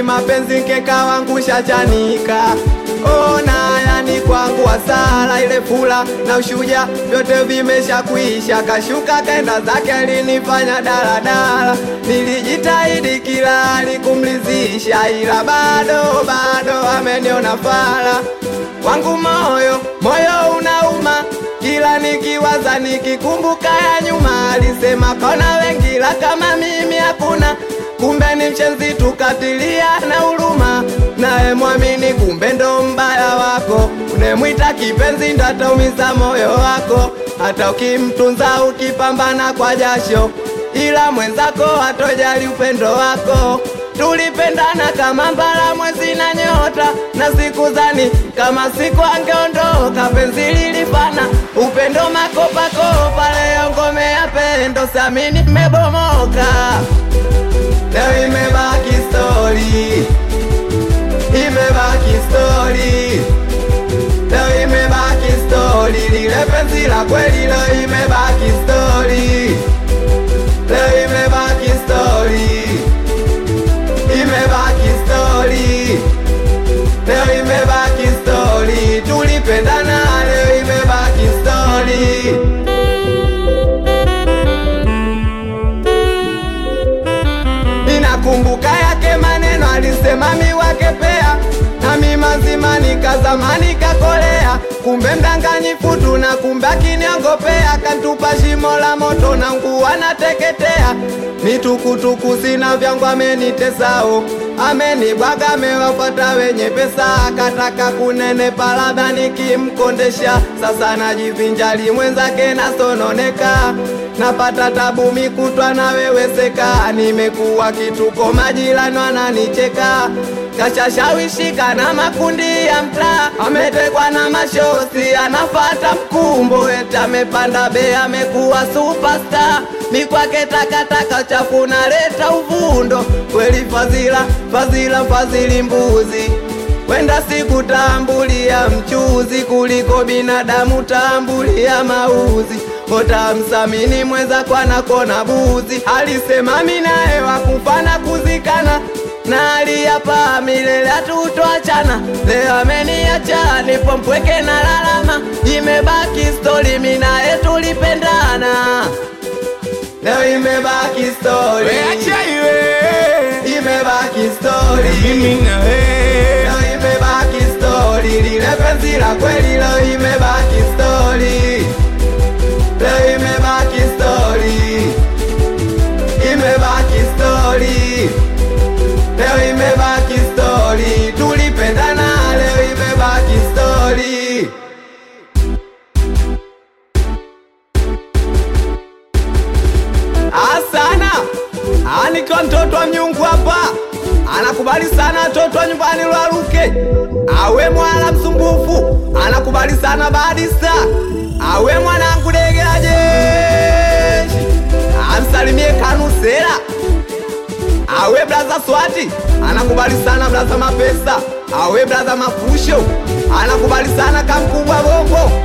kimapenzi nkeka wangu shachanika ona yani kwangu hasara ile fula na ushuja vyote vimesha kuisha kashuka kaenda zake alinifanya daladala nilijitahidi kila hali kumlizisha ila bado bado ameniona fala wangu moyo moyo unauma kila nikiwaza nikikumbuka ya nyuma alisema kona wengi la kama mimi hakuna kumbe ni mshenzi tukatilia na huruma naye mwamini kumbe ndo mbaya wako unemwita kipenzi ndo ataumiza moyo wako hata ukimtunza ukipambana kwa jasho ila mwenzako hatojali upendo wako tulipendana kama mbala mwezi na nyota na siku zani kama siku angeondoka penzi lilifana upendo makopakopa leo ngome ya pendo samini mmebomoka leo imebaki stori imebaki stori leo imebaki stori lile penzi la kweli leo imebaki stori leo imebaki stori imebaki stori leo imebaki stori tulipendana leo imebaki stori ninakumbuka yake maneno alisema miwake pea nami mazima nikazamani kakolea kumbe mdanganyifu tuna kumbe akiniongopea kantupa shimo la moto na nguo anateketea mitukutuku sina vyangu amenitesao amenibwaga amewafata wenye pesa akataka kunenepa labda nikimkondesha sasa najivinjali mwenzake nasononeka napata tabu mikutwa naweweseka nimekuwa kituko majirani wananicheka kashashawishika na makundi ya mtaa ametekwa na mashosi anafata mkumbo eti amepanda be amekuwa superstar mikwake takataka chafu naleta uvundo kweli fadhila fadhila fadhili mbuzi kwenda sikutambulia mchuzi kuliko binadamu tambulia mauzi otamsamini mwenza kwana kona buzi alisema minaye wakufana kuzikana na aliyapa milele hatutoachana leo ameniacha nipo mpweke na lalama imebaki stori minaye tulipendana leo imebaki stori Weacha iwe imebaki stori mimi na wewe leo imebaki stori lile penzi la kweli leo imebaki stori leo imebaki stori imebaki stori leo imebaki stori tulipendana leo imebaki stori asana aniko mtoto wa mnyungu hapa anakubali sana mtoto wa nyumbani lwaluke awe mwala msumbufu anakubali sana badista awe mwanangu degela jeshi amsalimie kanusera awe blaza swati anakubali sana blaza mapesa awe blaza mafusho anakubali sana kamkubwa bongo